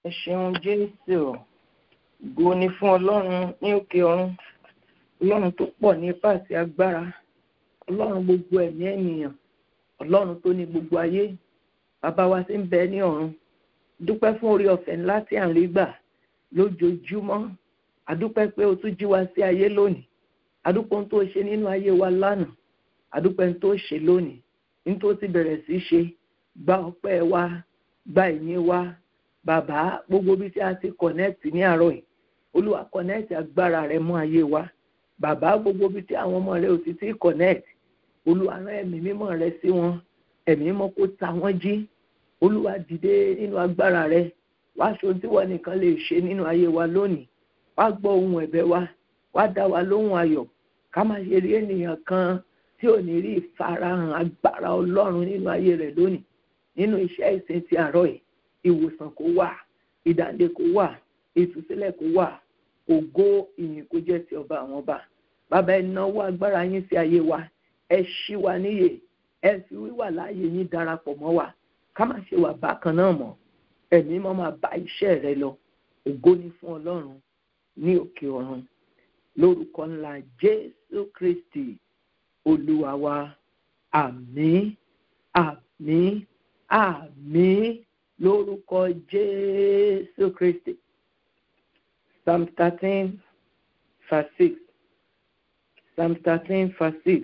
ẹ ṣeun jésù ògo ni fún ọlọ́run ní òkè ọ̀run ọlọ́run tó pọ̀ ní ipá àti agbára ọlọ́run gbogbo ẹ̀mí ènìyàn ọlọ́run tó ní gbogbo ayé bàbá wa tí ń bẹ ní ọ̀run dúpẹ́ fún orí ọ̀fẹ́ ńlá tí à ń rí gbà lójoojúmọ́ àdúpẹ́ pé o tún jí wa sí ayé lónìí àdúpẹ́ ohun tó ṣe nínú ayé wa lánàá àdúpẹ́ ohun tó ṣe lónìí ní tó ti bẹ̀rẹ̀ sí ṣe gba ọpẹ́ wa gba ìyìn wa bàbá gbogbo bí tí a ti kọ̀nẹ́ẹ̀tì ní àárọ̀ yìí olúwa kọ̀nẹ́ẹ̀tì agbára rẹ mọ́ ayé wa bàbá gbogbo bí tí àwọn ọmọ rẹ ò ti ti kọ̀nẹ́ẹ̀tì olúwa rán ẹ̀mí mímọ́ rẹ sí wọn ẹ̀mí mímọ́ kó ta wọ́n jí olúwa dìde nínú agbára rẹ wá aṣọ tí wọn nìkan lè ṣe nínú ayé wa lónìí wá gbọ́ ohun ẹ̀bẹ̀ wa wá dá wa lóhùn ayọ̀ ká má ṣe rí ènìyàn kan tí ò ní rí ìfarahàn agbára ọlọ́run nínú ayé rẹ̀ lónìí nínú iṣẹ́ ìsìn ti àárọ̀ yìí ìwòsàn kó wà ìdáǹdè kó wà ìtúsílẹ̀ kó wà ògo ìyìn kó jẹ́ ti ọba àwọn ọba bàbá ẹ náwó agbára yín sí ayé wa ẹ ṣí wa níyè ẹ fi wíwà láàyè yín darapọ̀ mọ́ wa ká má ṣe wà bákan náà mọ́ ẹ̀mí mọ́ máa bá iṣẹ́ rẹ lọ ògo ni fún ọlọ́run ní òkè ọ̀run lórúkọ ńlá jésù kristi olúwa wa àmín àmín àmín lórúkọ jésù kristi psalm thirteen verse six psalm thirteen verse six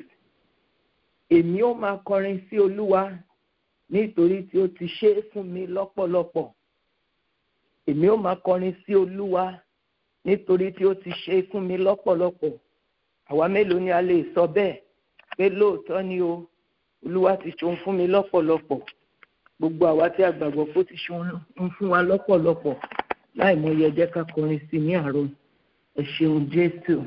èmi ó máa kọrin sí olúwa nítorí tí ó ti ṣe é fún mi lọ́pọ̀lọpọ̀ èmi ó máa kọrin sí olúwa nítorí tí ó ti ṣe é fún mi lọ́pọ̀lọpọ̀ àwa mélòó ni a lè sọ bẹ́ẹ̀ pé lóòótọ́ ni o olúwa ti ṣohun fún mi lọ́pọ̀lọpọ̀ gbogbo àwa tí a gbàgbọ́ pé ó ti ṣohun fún wa lọ́pọ̀lọpọ̀ láì mọ iye ẹjẹ́ ká kọrin sí ní àárọ̀ ẹ ṣeun jésù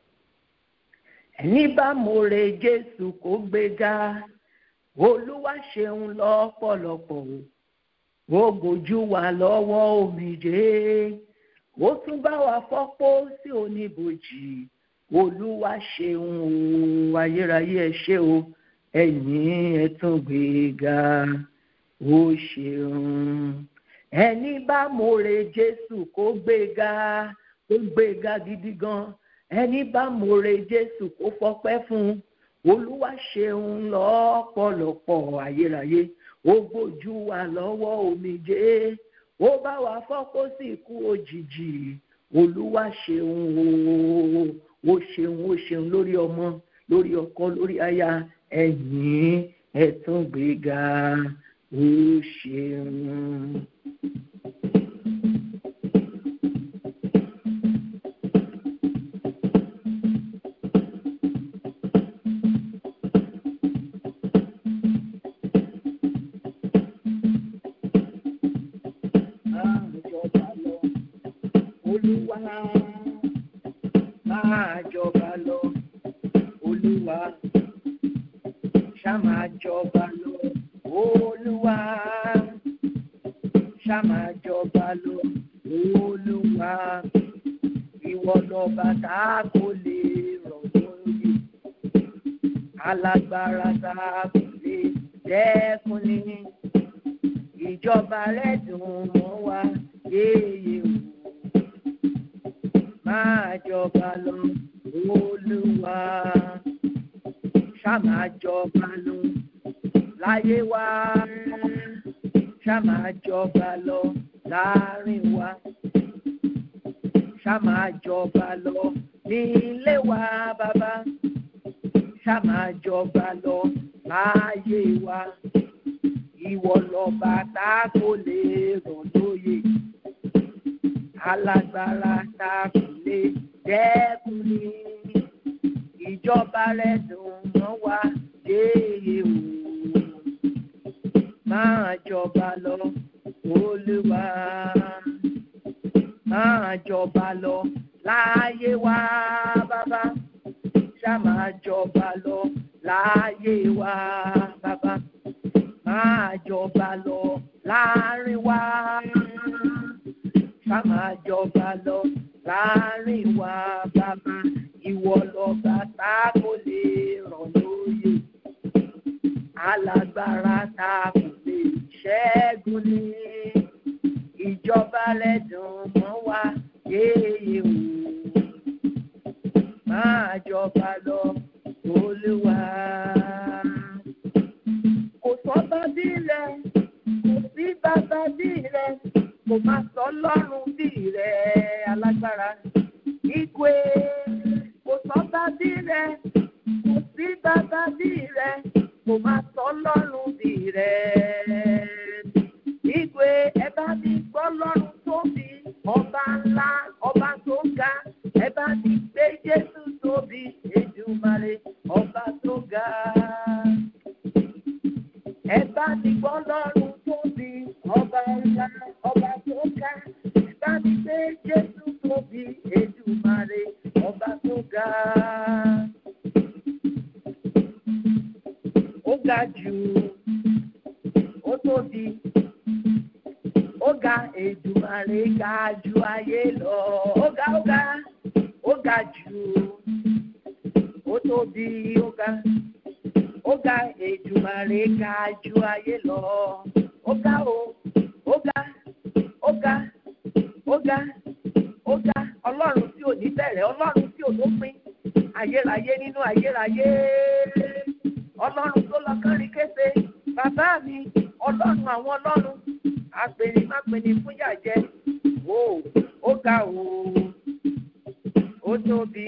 ẹni bá mọ̀rẹ́ jésù kó gbéga olúwa ṣeun lọ́pọ̀lọpọ̀ o ó gbójú wa lọ́wọ́ omijé ó tún bá wa fọ́pọ́ sí oníbòjì olúwa ṣeun o ayérayé ẹ ṣé o ẹ̀yin ẹ tún gbéga ó ṣeun ẹni bá mọ̀rẹ́ jésù kó gbéga kó gbéga gidi gan ẹni bá mọ̀rẹ́ jésù kó fọpẹ́ fún olúwa ṣeun lọ́pọ̀lọpọ̀ ayérayé ó gbójú wa lọ́wọ́ omijé ó bá wa fọ́pọ́ sí ikú òjijì olúwa ṣeun o ó ṣeun ó ṣeun lórí ọmọ lórí ọkọ lórí aya ẹ̀yìn ẹ̀tún gbéga ó ṣeun. olúwa máa jọba lọ olúwa ṣá máa jọba lọ olúwa ṣá máa jọba lọ olúwa ìwọ lọba tá a kò lè rọ̀ lórí alágbára tá a kò lè dẹ́kun ní ìjọba rẹ̀ dùn mọ́ wa yéye o máa jọba lọ olúwa ṣá máa jọba lọ láyé wa ṣá máa jọba lọ láàrin wa ṣá máa jọba lọ ní ilé wa bàbá ṣá máa jọba lọ láyé wa ìwọ lọba tá a kò lè rọ̀ lóye alágbára tá a kò lè dẹ́kun ní ìjọba rẹ̀ dùn mọ́ wa déyé o máa jọba lọ olúwa máa jọba lọ láyé wa bàbá ṣá máa jọba lọ láyé wa bàbá máa jọba lọ láàrin wa ká máa jọba lọ láàrin wa bàbá ìwọ lọba tá a kò lè ràn lóye alágbára tá a kò lè ṣẹ́gun ní ìjọba rẹ̀ dùn mọ́ wa yéye o máa jọba lọ olúwa. kò sọ́ba bí rẹ̀ kò sí bàbá bí rẹ̀ kò má sọ lọ́rùn bí rẹ̀ alágbára. Igwe kò sọ́ba bí rẹ̀ kò sí bàbá bí rẹ̀ kò má sọ lọ́rùn bí rẹ̀. Igwe ẹ bá mi gbọ́ lọ́rùn tóbi ọba ńlá ọba tó ga ẹ bá mi gbé Jésù tóbi Èdùmàrè ọba tó ga. Ẹ bá mi gbọ́ lọ́rùn tóbi ọba ńlá ọba tó ga ẹ bá mi gbé Jésù tóbi Èdùmàrè ọba tó ga. Ó ga jù ó tóbi ó ga Èdùmàrè ga ju ayé lọ ó ga ó ga ó ga jù ó tóbi ó ga ó ga Èdùmàrè ga ju ayé lọ ó ga o ó ga ó ga ó ga ó ga ọlọ́run tí ò ní bẹ̀rẹ̀ ọlọ́run tí ò lópin ayérayé nínú ayérayé ọlọ́run tó lọ kánrin kése bàbá mi ọlọ́run àwọn ọlọ́run apèní má pèní fún yàjẹ́ o ó ga o ó tóbi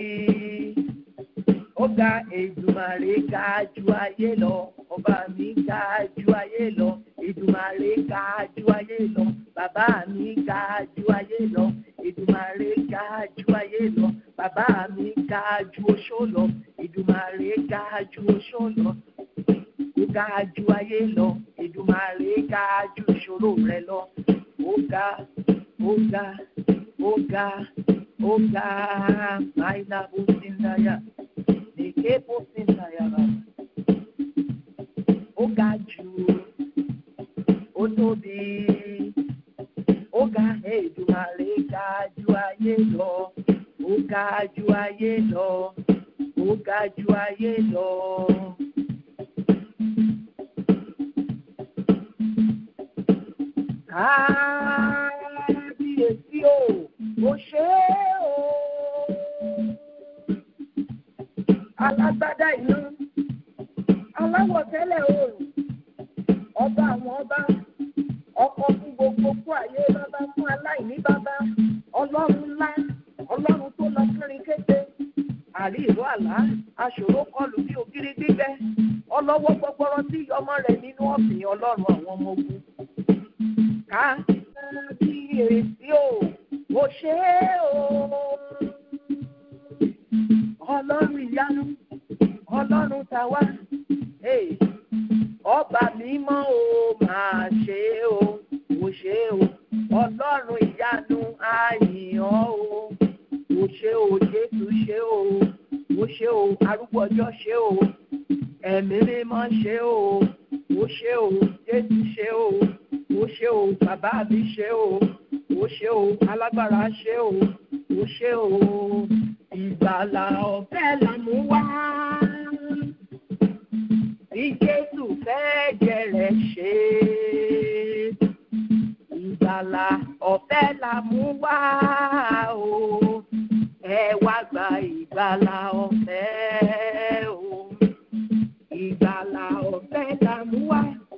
ó ga Èdùmàrè ga ju ayé lọ ọba mi ga ju ayé lọ Èdùmàrè ga ju ayé lọ bàbá mi ga ju ayé lọ Èdùmàrè ga ju ayé lọ bàbá mi ga ju oṣó lọ Èdùmàrè ga ju oṣó lọ ó ga ju ayé lọ Èdùmàrè ga ju ìṣòro rẹ lọ ó ga ó ga ó ga ó ga máìlá bó ti ń dáyà èké bó ti ń dáyà bàbá ó ga jù ó tóbi ó ga Èdùmàrè ga ju ayé lọ ó ga ju ayé lọ ó ga ju ayé lọ. Kábíyèsí o, ó ṣe é o. Alágbádá inú, aláwọ̀ tẹ́lẹ̀ oòrùn, ọba àwọn ọba, ọkọ fún gbogbo fún ayé bàbá fún aláìní bàbá, ọlọ́run ńlá, ọlọ́run tó lọ kiri kété, àrí ìró àlá, aṣòro kọlù bí ògiri gbígbẹ, ọlọ́wọ́ gbọgbọrọ tí ọmọ rẹ̀ nínú ọ̀sìn ọlọ́run àwọn ọmọ ogun kábíyèsí o ó ṣe é o ọlọ́run ìyanu ọlọ́run tàwa ọba mímọ́ o máa ṣe é o ó ṣe é o ọlọ́run ìyanu àyìnbó o ó ṣe o jésù ṣe o ó ṣe o arúgbó ọjọ́ ṣe o ẹ̀mí mímọ́ ṣe o ó ṣe o jésù ṣe o ó ṣe o bàbá mi ṣe o ó ṣe o alágbára ṣe o ó ṣe o ìgbàlà ọ̀fẹ́ là mú wá bí jésù fẹ́ jẹrẹ ṣe ìgbàlà ọ̀fẹ́ là mú wá o ẹ wá gba ìgbàlà ọ̀fẹ́ o ìgbàlà ọ̀fẹ́ là mú wá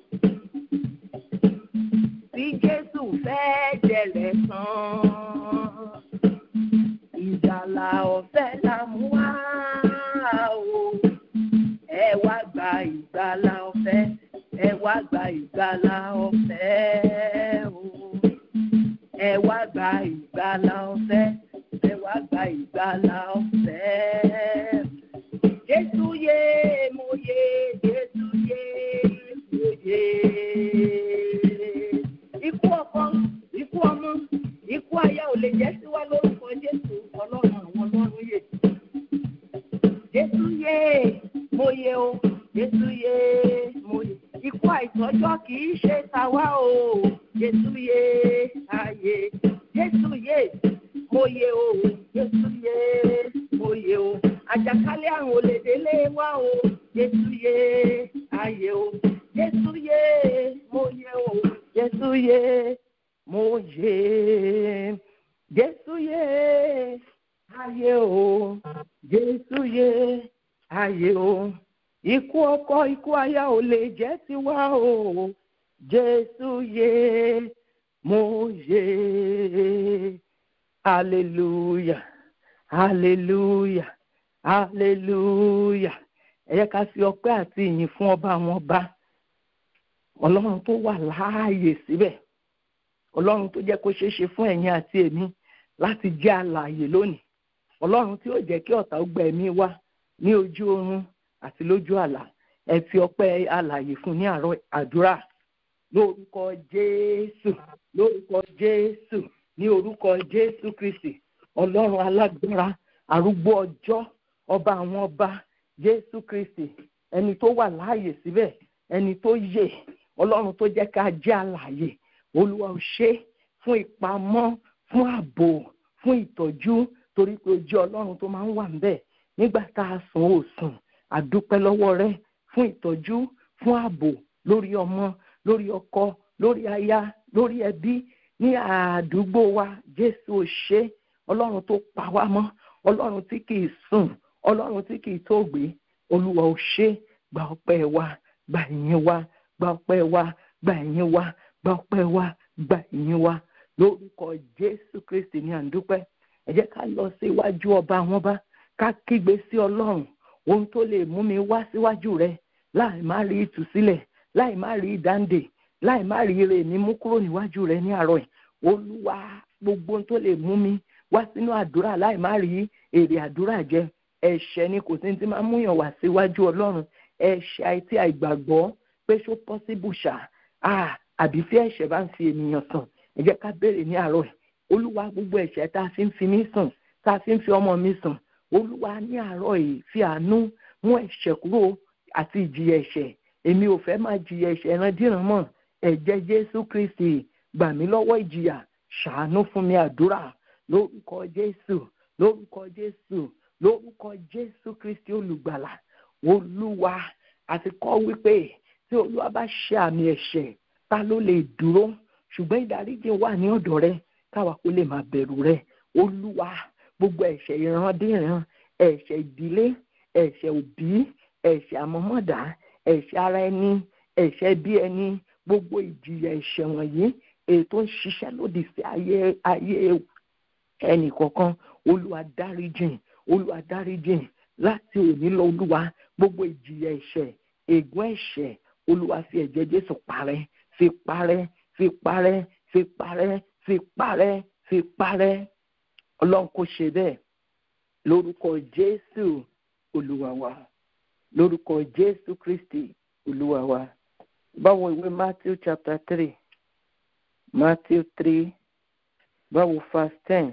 tí Jésù fẹ́ jẹ̀lẹ̀ tán. Ìgbàlà ọ̀fẹ́ là mú wá o. Ẹ wá gba ìgbàlà ọ̀fẹ́. Ẹ wá gba ìgbàlà ọ̀fẹ́ o. Ẹ wá gba ìgbàlà ọ̀fẹ́. Ẹ wá gba ìgbàlà ọ̀fẹ́. Jésù yé mo yé Jésù yé mo yé ikú ọkọ ikú ọmọ ikú aya ò lè jẹ́ sí wa lórúkọ jésù ọlọ́run àwọn ọlọ́run yè jésù yé mo yè o jésù yé mo yè ikú àìtọ́jọ́ kì í ṣe tàwa o jésù yé ayé jésù yé mo yè o jésù yé mo yè o àjàkálẹ̀ àrùn ò lè délé wa o jésù yé ayé o jésù yé mo yè o jésù yé mo yè jésù yé ayé o jésù yé ayé o ikú ọkọ ikú aya ò lè jẹ́ tiwa o jésù yé mo yé hallelujah hallelujah hallelujah ẹ yẹ ká fi ọpẹ́ àti ìyìn fún ọba àwọn ọba ọlọ́run tó wà láàyè síbẹ̀ ọlọ́run tó jẹ́ kó ṣeé ṣe fún ẹ̀yin àti èmi láti jẹ́ alààyè lónìí ọlọ́run tí ó jẹ́ kí ọ̀tá ó gba ẹ̀mí wa ní ojú oorun àti lójú àlá ẹ fi ọpẹ́ alààyè fún ní àárọ̀ àdúrà lórúkọ jésù lórúkọ jésù ní orúkọ jésù kristi ọlọ́run alágbára arúgbó ọjọ́ ọba àwọn ọba jésù kristi ẹni tó wà láàyè síbẹ̀ ẹni tó yè ọlọ́run tó jẹ́ ká jẹ́ alààyè olúwa ò ṣe fún ìpamọ́ fún ààbò fún ìtọ́jú torí pé ojú ọlọ́run tó máa ń wà níbẹ̀ nígbà tá a sùn ó sùn àdúpẹ́ lọ́wọ́ rẹ fún ìtọ́jú fún ààbò lórí ọmọ lórí ọkọ lórí aya lórí ẹbí ní àdúgbò wa jésù ò ṣe ọlọ́run tó pa wá mọ́ ọlọ́run tí kì í sùn ọlọ́run tí kì í tó gbé olúwa ò ṣe gba ọpẹ́ wa gba ìyìn wa gba ọpẹ́ wa gba ìyìn wa gba ọpẹ́ wa gba ìyìn wa lórúkọ jésù kristi ní àdúpẹ́ ẹ jẹ́ ká lọ sí iwájú ọba àwọn bá ká kígbe sí ọlọ́run ohun tó lè mú mi wá síwájú rẹ láì má rí ìtúsílẹ̀ láì má rí ìdáǹdè láì má rí ire mi mú kúrò níwájú rẹ ní àárọ̀ yìí olúwa gbogbo ohun tó lè mú mi wá sínú àdúrà láì má rí èrè àdúrà jẹ ẹ̀ṣẹ̀ ni kò sí ti máa múyàn wá síwájú ọlọ́run ẹ̀ṣẹ̀ àìtí àìgbàgbọ́ pé ṣó pọ́síbù ṣá àbí tí ẹ̀ṣẹ̀ bá ń fi ènìyàn sàn ẹ jẹ́ ká béèrè ní àárọ̀ yìí olúwa gbogbo ẹ̀ṣẹ̀ tá a fi ń fi mí sùn tá a fi ń fi ọmọ mi sùn olúwa ní àárọ̀ yìí fi àánú mú ẹ̀ṣẹ̀ kúrò àti ìjìyà ẹ̀ṣẹ̀ èmi ò fẹ́ máa jìyà ẹ̀ṣẹ̀ ìrandíran mọ́ ẹ̀jẹ̀ jésù kristi gbà mí lọ́wọ́ ìjìyà ṣàánú fún mi àdúrà lórúkọ jésù lórúkọ jésù lórúkọ jésù kristi olùgbàlà olúwa àti kọ́ wípé tí olúwa bá ṣe àmì ẹ̀ṣẹ̀ ta ló lè dúró ṣùgbọ́n ìdáríjì wà ní ọ̀dọ̀ rẹ káwa kó lè máa bẹ̀rù rẹ olúwa gbogbo ẹ̀ṣẹ̀ ìrandíran ẹ̀ṣẹ̀ ìdílé ẹ̀ṣẹ̀ òbí ẹ̀ṣẹ̀ àmọ́mọ́dá ẹ̀ṣẹ̀ ara ẹni ẹ̀ṣẹ̀ bí ẹni gbogbo ìjìyà ẹ̀ṣẹ̀ wọ̀nyí èyí tó ń ṣiṣẹ́ lòdì sí ayé ayé ẹnì kọ̀ọ̀kan olúwa dáríjìn olúwa dáríjìn láti òní lọ olúwa gbogbo ìjìyà ẹ̀ṣẹ̀ ègún ẹ̀ṣẹ̀ olúwa fi ẹ̀jẹ̀ jésù parẹ́ fi parẹ́ fi parẹ́ fi parẹ́ fi parẹ́ fi parẹ́ ọlọ́run kò ṣe bẹ́ẹ̀ lórúkọ jésù olúwa wa lórúkọ jésù kristi olúwa wa báwo ìwé matthew chapter three matthew three báwo verse ten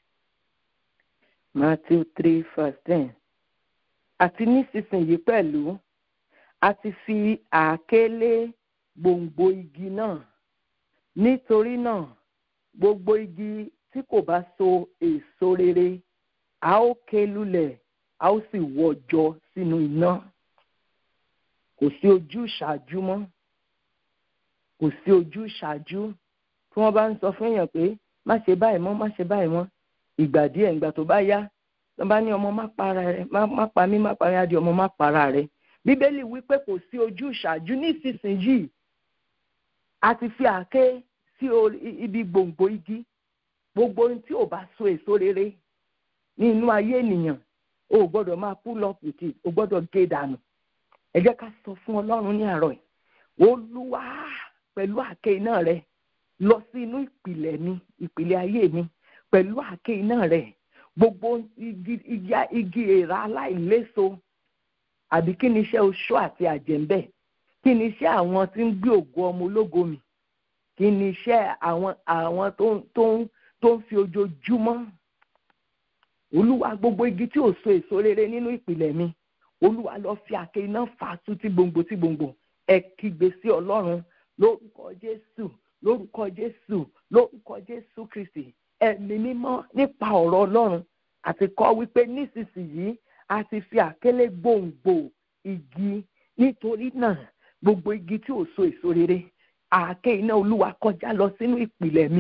matthew three verse ten àti nísinsìnyí pẹ̀lú a ti fi àáké lé gbòǹgbò igi náà nítorí náà gbogbo igi tí kò bá so èso rere a ó ké lulẹ̀ a ó sì wọ́jọ sínú iná kò sí ojú ìṣáájú mọ́ kò sí ojú ìṣáájú tí wọ́n bá ń sọ fún èèyàn pé má ṣe báyìí mọ́ má ṣe báyìí mọ́ ìgbà díẹ̀ ìgbà tó bá yá tó bá ní ọmọ má para rẹ má pa mí má para rẹ ọmọ má para rẹ bíbélì wí pé kò sí ojú ìṣáájú nísinsìnyí a ti fi àáké sí ibi gbòǹgbò igi gbogbo ohun tí ò bá so èso rere ní inú ayé ènìyàn o ò gbọ́dọ̀ máa pull up with it o gbọ́dọ̀ gé dànù ẹ jẹ́ ká sọ fún ọlọ́run ní àárọ̀ yìí olúwa pẹ̀lú àáké iná rẹ lọ sí inú ìpìlẹ̀ mi ìpìlẹ̀ ayé mi pẹ̀lú àáké iná rẹ gbogbo igi igi èèrà aláìléso àbí kí ni iṣẹ́ oṣó àti àjẹ́ńbẹ́ kí ni iṣẹ́ àwọn tí ń gbé ògo ọmọ ológo mi kí ni iṣẹ́ àwọn àwọn tó tó ń tó ń fi ojoojúmọ́ olúwa gbogbo igi tí ò so èso rere nínú ìpìlẹ̀ mi olúwa lọ fi àáké iná fà á tú tí gbòǹgbò tí gbòǹgbò ẹ kígbe sí ọlọ́run lórúkọ jésù lórúkọ jésù lórúkọ jésù kristi ẹ̀mí mímọ́ nípa ọ̀rọ̀ ọlọ́run àti kọ́ wípé nísinsìnyí a ti fi àkélé gbòǹgbò igi nítorí náà gbogbo igi tí ò so èso rere àáké iná olúwa kọjá lọ sínú ìpìlẹ̀ mi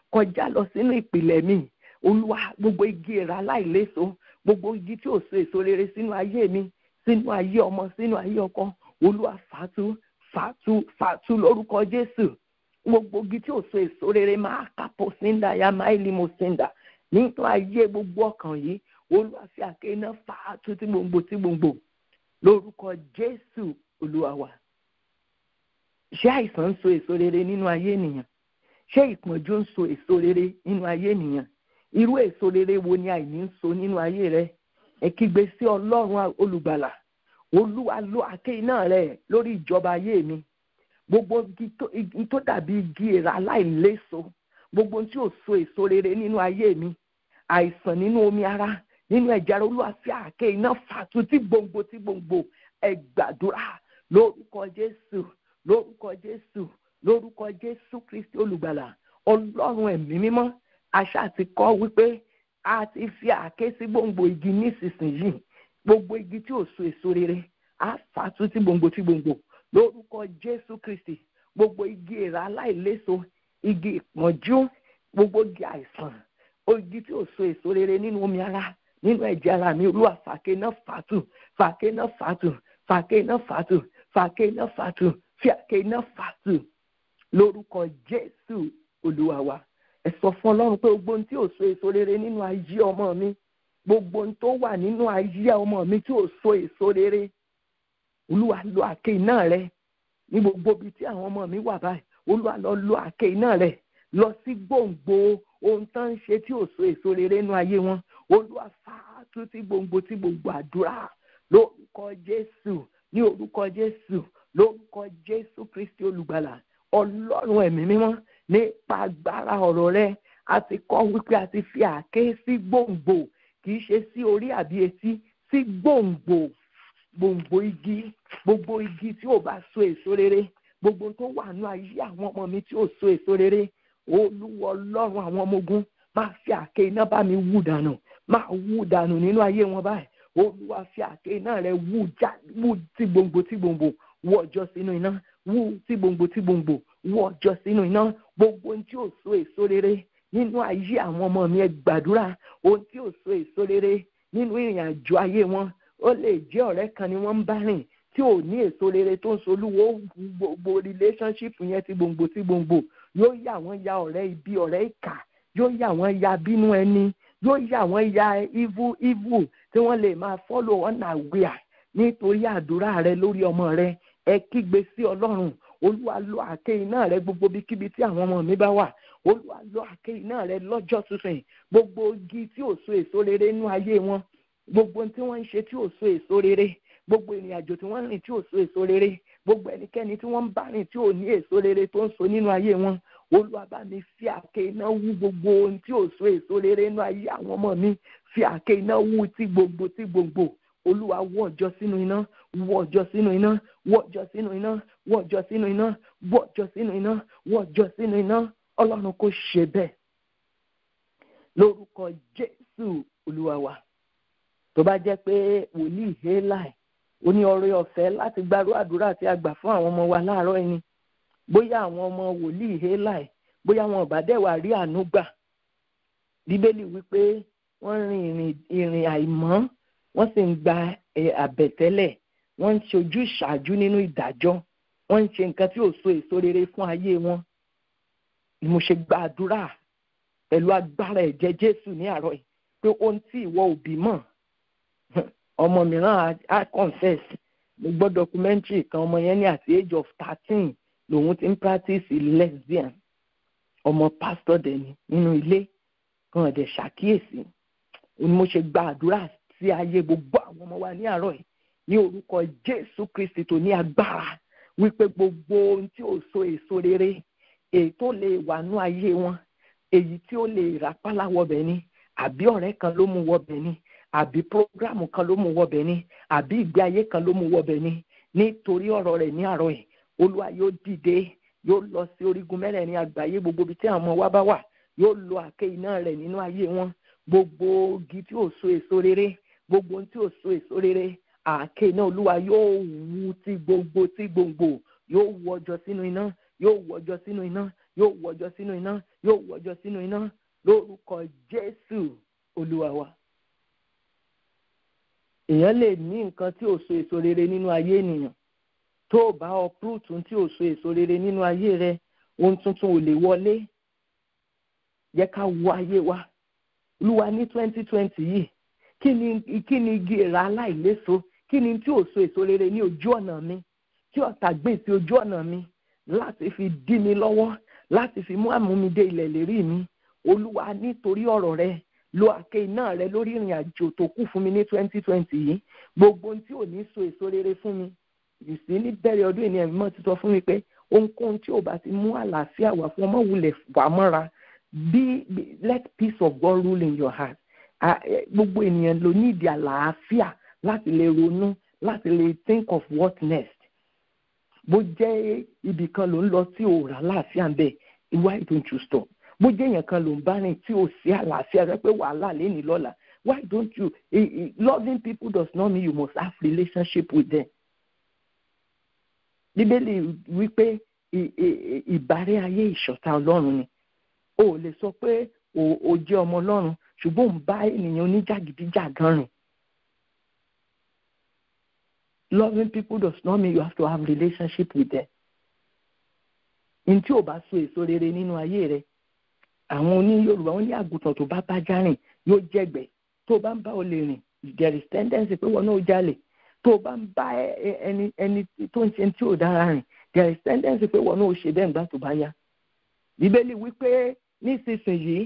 kọjá lọ sínú ìpìlẹ̀ mi olúwa gbogbo igi ìra láìléso gbogbo igi tí ò so èso rere sínú ayé mi sínú ayé ọmọ sínú ayé ọkọ olúwa fàtú fàtú fàtú lórúkọ jésù gbogbo igi tí ò so èso rere máa kápò sínda ya máìlì mo sínda nínú ayé gbogbo ọkàn yìí olúwa fi àké iná fàtú tí gbòǹgbò tí gbòǹgbò lórúkọ jésù olúwa wa ṣé àìsàn ń so èso rere nínú ayé ènìyàn ṣé ìpọ́njú ń so èso rere nínú ayé ènìyàn irú èso rere wo ni àìní ń so nínú ayé rẹ ẹ kígbe sí ọlọ́run olùgbàlà olúwa lo àké iná rẹ lórí ìjọba ayé mi gbogbo igi tó dàbí igi èrà aláìléso gbogbo tí ò so èso rere nínú ayé mi àìsàn nínú omi ara nínú ẹ̀jẹ̀ ara olúwa fi àké iná fàtú tí gbòǹgbò tí gbòǹgbò ẹ gbàdúrà lórúkọ jésù lórúkọ jésù lórúkọ jésù kristi olùgbàlà ọlọ́run ẹ̀mí mímọ́ àṣà ti kọ́ wípé a ti fi àké sí gbòǹgbò igi nísinsìnyí gbogbo igi tí ò so èso rere á fàtú tí gbòǹgbò tí gbòǹgbò lórúkọ jésù kristi gbogbo igi èrà aláìléso igi ìpọ́njú gbogbo igi àìsàn igi tí ò so èso rere nínú omi ara nínú ẹ̀jẹ̀ ara mi olúwa fàáké náà fàtù fàáké náà fàtù fàáké náà fàtù fàáké náà fàtù fàáké náà fàtù lórúkọ jésù olúwa wa ẹ sọ fún ọlọ́run pé gbogbo ohun tí ò so èso rere nínú ayé ọmọ mi gbogbo ohun tó wà nínú ayé ọmọ mi tí ò so èso rere olúwa lo àké iná rẹ ní gbogbo ibi tí àwọn ọmọ mi wà báyìí olúwa lọ lo àké iná rẹ lọ sí gbòǹgbò ohun tó ń ṣe tí ò so èso rere nínú ayé wọn olúwa fàátú tí gbòǹgbò tí gbòǹgbò àdúrà lórúkọ jésù ní orúkọ jésù lórúkọ jésù kristi olùgbàlà ọlọ́run ẹ̀mí mímọ́ nípa agbára ọ̀rọ̀ rẹ a ti kọ́ wípé a ti fi àké sí gbòǹgbò kì í ṣe sí orí àbí etí sí gbòǹgbò gbòǹgbò igi gbogbo igi tí ò bá so èso rere gbogbo tó wà ní ayé àwọn ọmọ mi tí ò so èso rere olúwa ọlọ́run àwọn ọmọ ogun máa fi àké iná bá mi wú dànù máa wú dànù nínú ayé wọn báyìí olúwa fi àké iná rẹ wú já wú tí gbòǹgbò tí gbòǹgbò wú ọjọ́ sínú iná wú tí gbòǹgbò tí gbòǹgbò wú ọjọ́ sínú iná gbogbo ohun tí ò so èso rere nínú ayé àwọn ọmọ mi ẹ gbàdúrà ohun tí ò so èso rere nínú ìrìn àjò ayé wọn ó lè jẹ́ ọ̀rẹ́ kan ni wọ́n ń bá rìn tí ò ní èso rere tó ń solúwo gbogbo relationship yẹn ti gbòǹgbò tí gbòǹgbò yóò yà wọ́n ya ọ̀rẹ́ ibi ọ̀rẹ́ ìkà yóò yà wọ́n ya bínú ẹni yóò yà wọ́n ya evil evil tí wọ́n lè máa follow unaware nítorí àdúrà rẹ lórí ọmọ rẹ ẹ kígbe sí ọlọ́run olúwa lo àké iná rẹ gbogbo bíkíbi tí àwọn ọmọ mi bá wà olúwa lo àké iná rẹ lọ́jọ́ tuntun gbogbo igi tí ò so èso rere nínú ayé wọn gbogbo tí wọ́n ń ṣe tí ò so èso rere gbogbo ìrìn àjò tí wọ́n ń rìn tí ò so èso rere gbogbo ẹnikẹ́ni tí wọ́n ń bá rìn tí ò ní èso rere tó ń so nínú ayé wọn olúwa bá mi fi àké iná wú gbogbo ohun tí ò so èso rere nínú ayé àwọn ọmọ mi fi àké iná wú tí gbogbo tí gbogbo olúwa wọ́ ọjọ́ sínú iná wọ́ ọjọ́ sínú iná wọ́ ọjọ́ sínú iná wọ́ ọjọ́ sínú iná wọ́ ọjọ́ sínú iná wọ́ ọjọ́ sínú iná ọlọ́run kò ṣe bẹ́ẹ̀ lórúkọ jésù olúwa wa tó bá jẹ́ pé wòlíì hélàì ó ní ọrẹ ọ̀fẹ́ láti gbárù àdúrà tí a gbà fún àwọn ọmọ wa láàárọ̀ ẹni bóyá àwọn ọmọ wòlíì hélàì bóyá wọn ò bá dẹ̀ wá rí àánú gbà bíbélì wípé wọ́n rin ìrìn ìrìn àìmọ́ wọ́n sì ń gba àbẹ̀tẹ́lẹ̀ wọ́n ń ṣojú ìṣáájú nínú ìdájọ́ wọ́n ń ṣe nǹkan tí ò so èso rere fún ayé wọn ni mo ṣe gba àdúrà pẹ̀lú agbára ẹ̀jẹ̀ jésù ní àárọ̀ yìí pé ohun tí ìwọ òbí mọ̀ ọmọ mìíràn á confess mo gbọ́ documentary kan ọmọ yẹn ní àti age of thirteen lòun ti ń practice lesbian ọmọ pastor dẹni nínú ilé kan ọ̀dẹ̀ ṣàkíyèsí ni mo ṣe gba àdúrà sí ayé gbogbo àwọn ọmọ wa ní àárọ̀ yìí ní orúkọ jésù kristi tó ní agbára wípé gbogbo ohun tí ò so èso rere èyí tó lè wà ní ayé wọn èyí tí ó lè rápálá wọbẹ̀ ni àbí ọ̀rẹ́ kan ló mú wọbẹ̀ ni àbí prógrámù kan ló mú wọbẹ̀ ni àbí ìgbé ayé kan ló mú wọbẹ̀ ni nítorí ọ̀rọ̀ rẹ̀ ní àárọ̀ yìí olúwa yóò dìde yóò lọ sí orígun mẹ́rẹ̀ẹ̀rin àgbáyé gbogbo ibi tí àwọn ọmọ wa bá wà yóò lo àké iná rẹ̀ nínú ayé wọn gbogbo igi tí ò so èso rere gbogbo ohun tí ò so èso rere àké iná olúwa yóò wú tí gbogbo tí gbòǹgbò yóò wọ ọjọ́ sínú iná yóò wọ ọjọ́ sínú iná yóò wọjọ sínú iná yóò wọjọ sínú iná lórúkọ jésù olúwa wa èèyàn lè ní nǹkan tí ò so èso rere nínú ayé ènìyàn tó o bá uproot tí ò so èso rere nínú ayé rẹ ohun tuntun ò lè wọlé yẹ ká wo ayé wa olúwa ní twenty twenty yìí kí ni kí ni igi ìra aláìléso kí ni tí ò so èso rere ní ojú ọ̀nà mi tí ọ̀tá gbé sí ojú ọ̀nà mi láti fi dí mi lọ́wọ́ láti fi mú àmúmidé ilẹ̀ lérí mi olúwa nítorí ọ̀rọ̀ rẹ lo àké iná rẹ lórí ìrìn àjò tó kù fún mi ní twenty twenty yìí gbogbo ohun tí ò ní so èso rere fún mi ìsí ní bẹ̀rẹ̀ ọdún ènìyàn mímọ́ ti sọ fún mi pé ohunkóhun tí ò bá ti mú àlàáfíà wá fún ọmọ wulẹ̀ wà mọ́ra be let peace of God rule in your heart gbogbo ènìyàn ló ní ìdí àlàáfíà láti lè ronú láti lè think of what next bó jẹ́ ibì kan ló ń lọ tí ò rà láàfíà ń bẹ̀ why don't you stop bó jẹ́ èèyàn kan ló ń bá rìn tí ò sí àlàáfíà rẹ pé wàhálà léni lọ́la why don't you loving people does not mean you must have relationship with them bíbélì wípé ìbárẹ́ ayé ìṣọ̀tá ọlọ́run ni o ò lè sọ pé o jẹ́ ọmọ ọlọ́run ṣùgbọ́n ò ń bá ènìyàn oníjàgídíjàgan rìn loving people does not mean you have to have relationship with them n tí ò bá so èso rere nínú ayé rẹ àwọn oní yorùbá wọn ní àgùntàn tó bá bá já rìn yóò jẹgbẹ tó bá ń bá olè rìn there is tendency pé wọn náà jalè tó bá ń bá ẹni ẹni tó ń ṣe tí ò dára rìn there is tendency pé wọn náà ṣe bẹ́ẹ̀ nígbà tó bá yá bíbélì wípé nísinsìnyí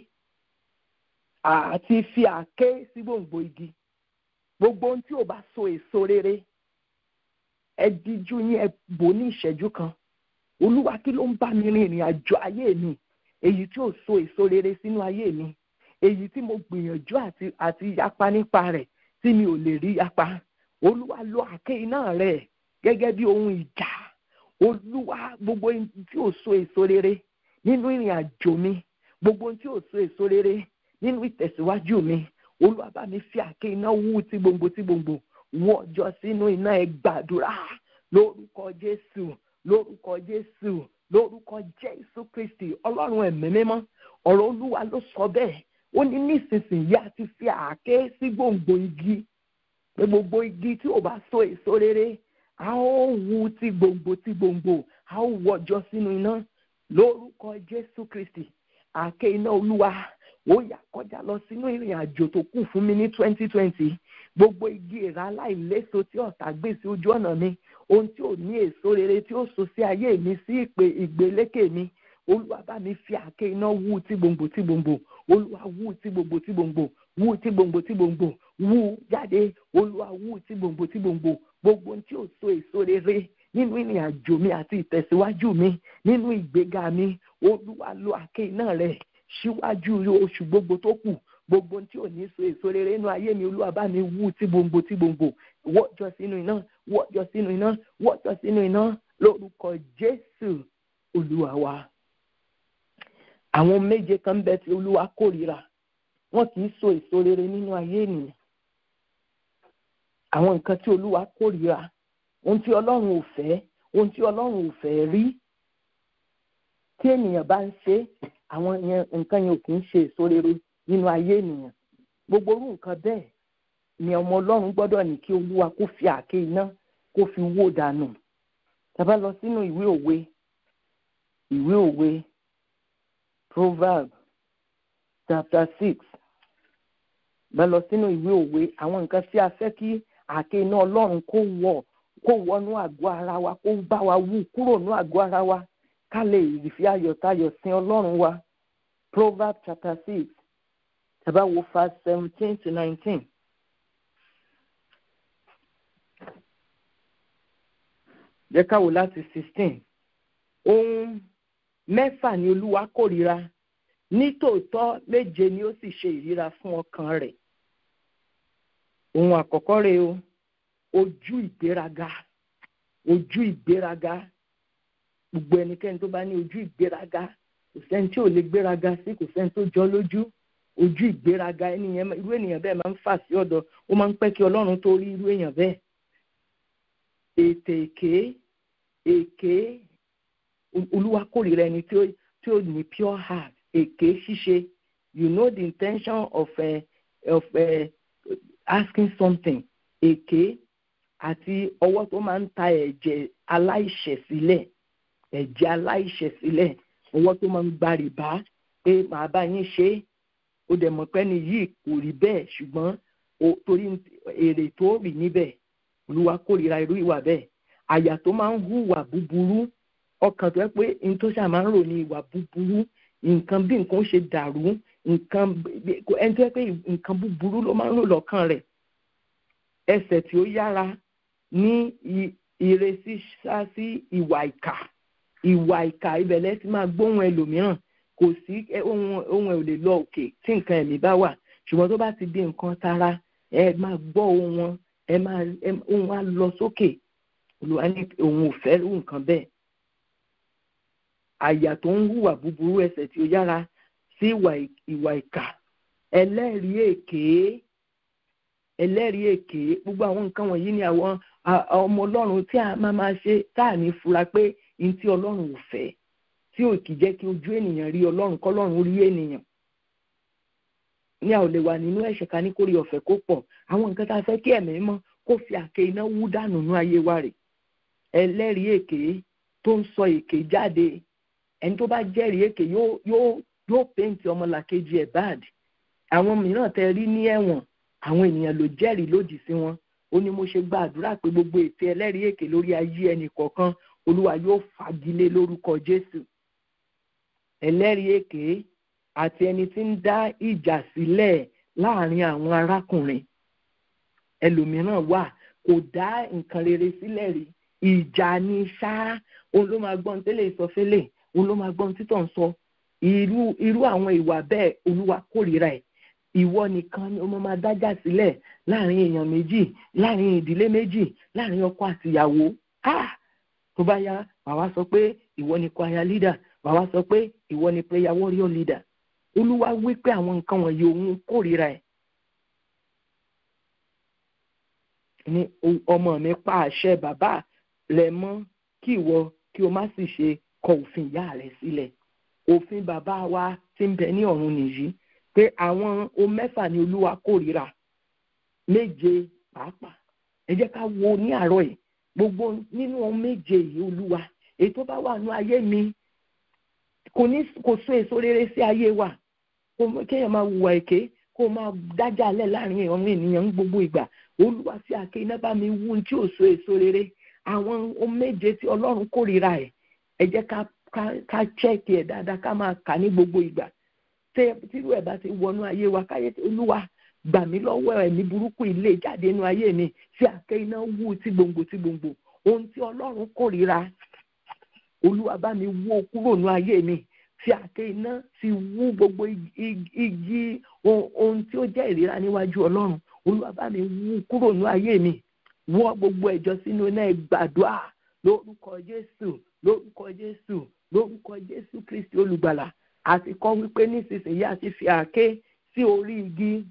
àti fi àké sí gbòǹgbò igi gbogbo ohun tí ò bá so èso rere ẹ díjú yín ẹ bò ní ìṣẹ́jú kan olúwa kí ló ń bá mi rin ìrìn àjò ayé mi èyí tí ò so èso rere sínú ayé mi èyí tí mo gbìyànjú àti àti yapa nípa rẹ̀ tí mi ò lè rí yapa olúwa lo àké iná rẹ̀ gẹ́gẹ́ bí ohun ìjà olúwa gbogbo tí ò so èso rere nínú ìrìn àjò mi gbogbo tí ò so èso rere nínú ìtẹ̀síwájú mi olúwa bá mi fi àké iná wú tí gbòǹgbò tí gbòǹgbò wọ́n jọ sínú iná ẹ gbàdúrà lórúkọ jésù lórúkọ jésù lórúkọ jésù kristi ọlọ́run ẹ̀mí mímọ́ ọ̀rọ̀ olúwa ló sọ bẹ́ẹ̀ ó ní nísinsìnyí a ti fi àáké sí gbòǹgbò igi pé gbogbo igi tí ò bá so èso rere a ó wu ti gbòǹgbò ti gbòǹgbò a ó wọjọ sínú iná lórúkọ jésù kristi àáké iná olúwa ó yà kọjá lọ sínú ìrìn àjò tó kù fún mi ní twenty twenty gbogbo igi ìra aláìléso tí ọ̀tá gbé sí ojú ọ̀nà mi ohun tí ò ní èso rere tí ó so sí ayé mi sí ìpè ìgbélékè mi olúwa bá mi fi àáké iná wú tí gbòǹgbò tí gbòǹgbò olúwa wú tí gbòǹgbò tí gbòǹgbò wú tí gbòǹgbò tí gbòǹgbò wú jáde olúwa wú tí gbòǹgbò tí gbòǹgbò gbogbo ohun tí ò so èso rere nínú ìrìn àjò mi àti ìtẹ̀síwájú mi nínú ìgbéga mi olúwa lo àáké iná rẹ̀ síwájú oṣù gbogbo tó kù gbogbo tí ò ní so èso rere nínú ayé mi olúwa bá mi wú tí gbòǹgbò tí gbòǹgbò wọ́jọ sínú iná wọ́jọ sínú iná wọ́jọ sínú iná lórúkọ jésù olúwa wa. àwọn méje kan bẹ tí olúwa kórìíra wọn kì í so èso rere nínú ayé ènìyàn. àwọn nǹkan tí olúwa kórìíra ohun tí ọlọ́run ò fẹ́ ohun tí ọlọ́run ò fẹ́ rí tí ènìyàn bá ń ṣe àwọn nǹkan yẹn ò kì í ṣe èso rere nínú ayé ènìyàn gbogbo orú nǹkan bẹ́ẹ̀ ni ọmọ ọlọ́run gbọ́dọ̀ ní kí olúwa kó fi àáké iná kó fi wó dànù tàbá lọ sínú ìwé òwe ìwé òwe proverb chapter six bá lọ sínú ìwé òwe àwọn nǹkan tí a fẹ́ kí àáké iná ọlọ́run kó wọ̀ kó wọnú àgọ́ ara wa kó bá wa wú kúrò ní àgọ́ ara wa ká lè fi ayọ̀tayọ̀ sin ọlọ́run wa proverb chapter six tàbá wo verse seventeen to nineteen. jẹ́ ká wò láti sixteen ohun mẹ́fà ni olúwa kórìíra nítòótọ́ méje ni ó sì ṣe ìríra fún ọkàn rẹ̀ ohun àkọ́kọ́ rẹ̀ o ojú ìgbéraga ojú ìgbéraga gbogbo ẹnikẹ́ni tó bá ní ojú ìgbéraga kò sẹ́ni tí ò lè gbéraga sí kò sẹ́ni tó jọ lójú ojú ìgbéraga ẹnìyẹn irú ènìyàn bẹ́ẹ̀ máa ń fà sí ọ̀dọ̀ ó máa ń pẹ́ kí ọlọ́run tó rí irú èèyàn bẹ́ẹ̀ ètè èké èké olúwa kórìíra ẹni tí ò ní pure heart èké ṣíṣe you know the intention of uh, of uh, asking something èké àti ọwọ́ tó máa ń ta ẹ̀jẹ̀ aláìṣẹ̀ sílẹ̀ ẹ̀jẹ̀ aláìṣẹ̀ sílẹ̀ ọwọ́ tó máa ń gba rìbá pé màá bá yín ṣe é ó dẹ̀ mọ̀ pé ní yìí kò rí bẹ́ẹ̀ ṣùgbọ́n torí èrè tó rí níbẹ̀ olúwa kórìíra irú ìwà bẹ́ẹ̀ àyà tó máa ń hùwà búburú ọkàn tó yẹ pé n tó ṣáà máa ń rò ní ìwà búburú nǹkan bí nǹkan ṣe dàrú nǹkan ẹni tó yẹ pé nǹkan búburú ló máa ń rò lọ́kàn rẹ̀ ẹsẹ̀ tí ó yára ní ìrẹsì sá sí ìwà ìkà ìwà ìkà ibẹ̀lẹ̀ ti máa gbóhùn ẹlòmíràn kò sí ohun ohun ẹ̀ ò lè lọ òkè tí nǹkan ẹ̀mí bá wà ṣùgbọ́n tó bá ti di nǹkan tara ẹ máa gbọ́ ohun wọn ẹ máa ohun wa lọ sókè olùwà ní òun ò fẹ́ irú nǹkan bẹ́ẹ̀ àyà tó ń hùwà búburú ẹsẹ̀ tí ó yára sí ìwà ìkà ẹlẹ́rìí èké ẹlẹ́rìí èké gbogbo àwọn nǹkan wọ̀nyí ni àwọn ọmọ ọlọ́run tí a máa máa ṣe tá à ní fura pé ní tí ọlọ́run ò fẹ́ tí ò kì jẹ́ kí ojú ènìyàn rí ọlọ́run kọ́lọ́run rí ènìyàn ní a ò lè wà nínú ẹ̀ṣẹ̀ ká ní kórè ọ̀fẹ́ kó pọ̀ àwọn nǹkan tá a fẹ́ kí ẹ̀mí mọ́ kó fi àké iná wú dànù nú ayé wa rè ẹlẹ́rìí èké tó ń sọ èké jáde ẹni tó bá jẹ́rìí èké yóò yóò yóò péǹtì ọmọlàkejì ẹ̀ báàdì àwọn mìíràn tẹ rí ní ẹ̀wọ̀n àwọn ènìyàn ló jẹ́rìí lòdì sí wọn ó ní mo ṣe gba àdúrà pé gbogbo ètè ẹlẹ́rìí èké lórí ayé ẹnì kọ̀ọ̀kan olúwa yóò fagilé lórúkọ jésù ẹlẹ́rìí èké àti ẹni tí ń dá ìjà sílẹ̀ láàrin àwọn arákùnrin ẹlòmíràn wà kò dá nǹkan rere sílẹ̀ rí ìjà ni ṣá òun ló máa gbọ́n tẹ́lẹ̀ ìsọfẹ́lẹ̀ òun ló máa gbọ́n títọ̀ ń sọ irú irú àwọn ìwà bẹ́ẹ̀ olúwa kórìíra ẹ̀ ìwọ nìkan ni ọmọ máa dájà sílẹ̀ láàrin èèyàn méjì láàrin ìdílé méjì láàrin ọkọ àtìyàwó ah tó bá yá wàá sọ pé ìwọ ni choir leader wàá sọ pé ìwọ ni prayer warrior leader olúwa wí pé àwọn nǹkan wọ̀nyí òun kórìíra ẹ̀ ní ọmọ mi pa àṣẹ bàbá rẹ mọ́ kí ìwọ kí o má sì ṣe kọ òfin ìyá rẹ sílẹ̀ òfin bàbá wa ti ń bẹ ní ọ̀run nìyí pé àwọn o mẹ́fà ni olúwa kórìíra méje pàápàá ẹ jẹ́ ká wo ní àárọ̀ yìí gbogbo nínú ohun méje yìí olúwa èyí tó bá wà ní ayé mi kò ní kò so èso rere sí ayé wa kéèyàn máa hùwà èké kó máa dájà lẹ̀ láàrin àwọn ènìyàn ń gbogbo ìgbà olúwa sí àké iná bá mi wú tí ò so èso rere àwọn ohun méje tí ọlọ́run kórìíra ẹ̀ ẹ jẹ́ ká ká chẹ́ẹ̀kì ẹ̀ dáadáa ká máa kà ní gbogbo ìgbà tírú ẹ̀ bá ti wọnú ayé wa káyé olúwa gbà mí lọ́wọ́ ẹ̀mí burúkú ilé jáde inú ayé mi sí àké iná wú tí gbòǹgbò tí gbòǹgbò ohun tí ọlọ́run kórìíra olúwa bá mi wó kúrò nú ayé mi fi àké iná fi wú gbogbo igi ohun tí ó jẹ́ ìríra níwájú ọlọ́run olúwa bá mi wú kúrò nú ayé mi wọ́ gbogbo ẹ̀jọ́ sínú iná ìgbàdúrà lórúkọ jésù lórúkọ jésù lórúkọ jésù kristi olùgbàlà àti kọ́ wípé nísinsìnyí àti fi àké sí orí igi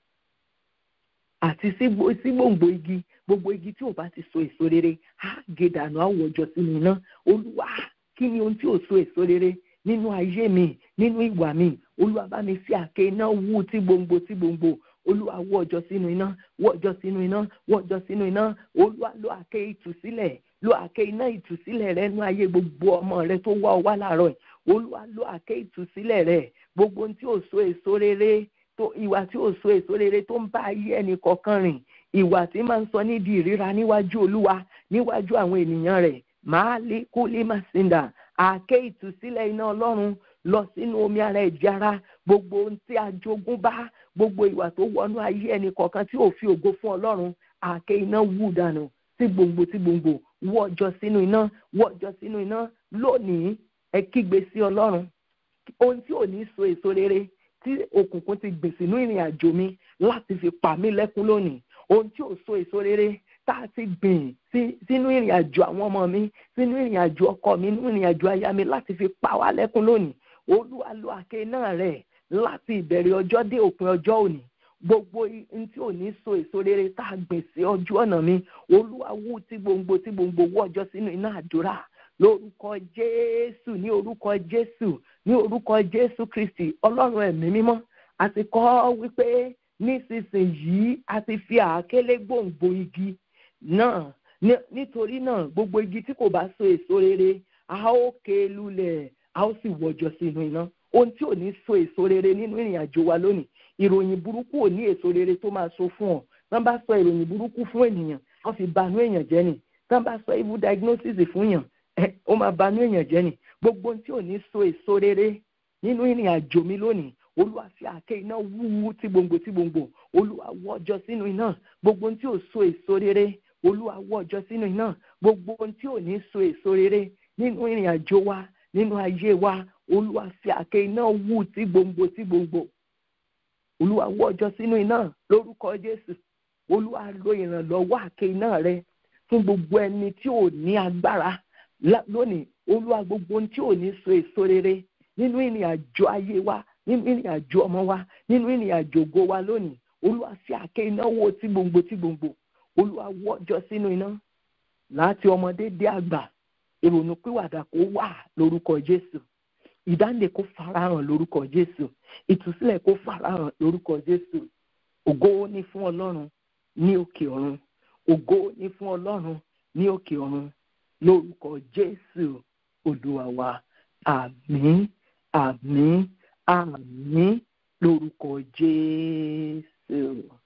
àti sí gbòǹgbò igi gbogbo igi tí ò bá ti so èso rere á gé dànù àwọ̀jọ sínú iná olúwa kí ni ohun tí ò so èso rere nínú ayé mi nínú ìwà mi olúwa bá mi fi àké iná wú tí gbòǹgbò tí gbòǹgbò olúwa wọ́ ọjọ́ sínú iná wọ́ ọjọ́ sínú iná wọ́ ọjọ́ sínú iná olúwa lo àké ìtúsílẹ̀ lo àké iná ìtúsílẹ̀ rẹ nú ayé gbogbo ọmọ rẹ tó wá ọ wá láàárọ̀ yìí olúwa lo àké ìtúsílẹ̀ rẹ gbogbo ohun tí ò so èso rere tó ìwà tí ò so èso rere tó ń bá ayé ẹnì kọ̀ọ̀kan rìn ìwà tí máa ń sọ nídìí ìríra níwájú olúwa níwájú àwọn ènìyàn rẹ̀ máa lé kó lè má sinda àké ìtúsílẹ̀ iná ọlọ́run lọ sínú omi ara ẹ̀jẹ̀ ara gbogbo ohun tí a jogún bá gbogbo ìwà tó wọnú ayé ẹnì kọ̀ọ̀kan tí ò fi ògo fún ọlọ́run àké iná wù dànù tí gbòǹgbò tí gbòǹgbò wọ́ ọjọ́ sínú iná wọ́ ọjọ́ sínú iná lónìí ẹ kígbe sí ọlọ́run ohun tí ò ní so èso rere tí òkùnkùn ti gbìn sínú ìrìn àjò mi láti fi pa mí lẹ́kún lónìí ohun tí ò so èso rere tá a ti gbìn sínú ìrìn àjò àwọn ọmọ mi sínú ìrìn àjò ọkọ mi nínú ìrìn àjò aya mi láti fi pa wá lẹ́kún lónìí olúwa lo àké náà rẹ̀ láti ìbẹ̀rẹ̀ ọjọ́ dé òpin ọjọ́ òní gbogbo ohun tí ò ní so èso rere tá a gbìn sí ọjọ́ ọ̀nà mi olúwa wú tí gbòǹgbò tí gbòǹgbò wọ́ ọjọ́ sínú iná àdúrà lórúkọ jésù ní orúkọ jésù ní orúkọ jésù kristi ọlọ́run ẹ̀mí mímọ́ a ti kọ́ wípé nísinsìnyí a ti fi àákélé gbòǹgbò igi náà nítorí náà gbogbo igi tí kò bá so èso rere a ó ké lulẹ̀ a ó sì wọjọ sínú iná ohun tí ò ní so èso rere nínú ìrìn àjò wa lónìí ìròyìn burúkú ò ní èso rere tó máa so fún ọ tán bá sọ ìròyìn burúkú fún ènìyàn wọ́n fi banú èèyàn jẹ́ ni tán bá sọ evil diagnosis fún yàn ẹ ó máa banú èèyàn jẹ́ ni gbogbo ohun tí ò ní so èso rere nínú ìrìn àjò mi lónìí olúwa fi àáké iná wúwú tí gbòǹgbò tí gbòǹgbò olúwa wọ́jọ sínú iná gbogbo ohun tí ò so èso rere olúwa wọ́jọ sínú iná gbogbo ohun tí ò ní so èso rere nínú ìrìn àjò wa nínú ayé wa olúwa fi àáké iná wú tí gbòǹgbò tí gbòǹgbò olúwa wọ́jọ sínú iná lórúkọ jésù olúwa lo ìrànlọ́wọ́ àáké iná rẹ fún gbogbo ẹni tí ò ní agbára lónìí olúwa gbogbo ohun tí ò ní so èso rere nínú ìrìn àjò ayé wa nínú ìrìn àjò ọmọ wa nínú ìrìn àjò ògo wa lónìí olúwa fi àáké iná wó tí gbòǹgbò tí gbòǹgbò olúwa wọ́jọ sínú iná láti ọmọdé dé àgbà ìrònú pìwàdà kó wà lórúkọ jésù ìdáǹdè kó farahàn lórúkọ jésù ìtúsílẹ̀ kó farahàn lórúkọ jésù ògo ní fún ọlọ́run ní òkè ọ̀run ògo ní fún ọlọ́run ní òkè ọ̀run lórúkọ jésù olúwa wa àmín àmín àmín lórúkọ jésù.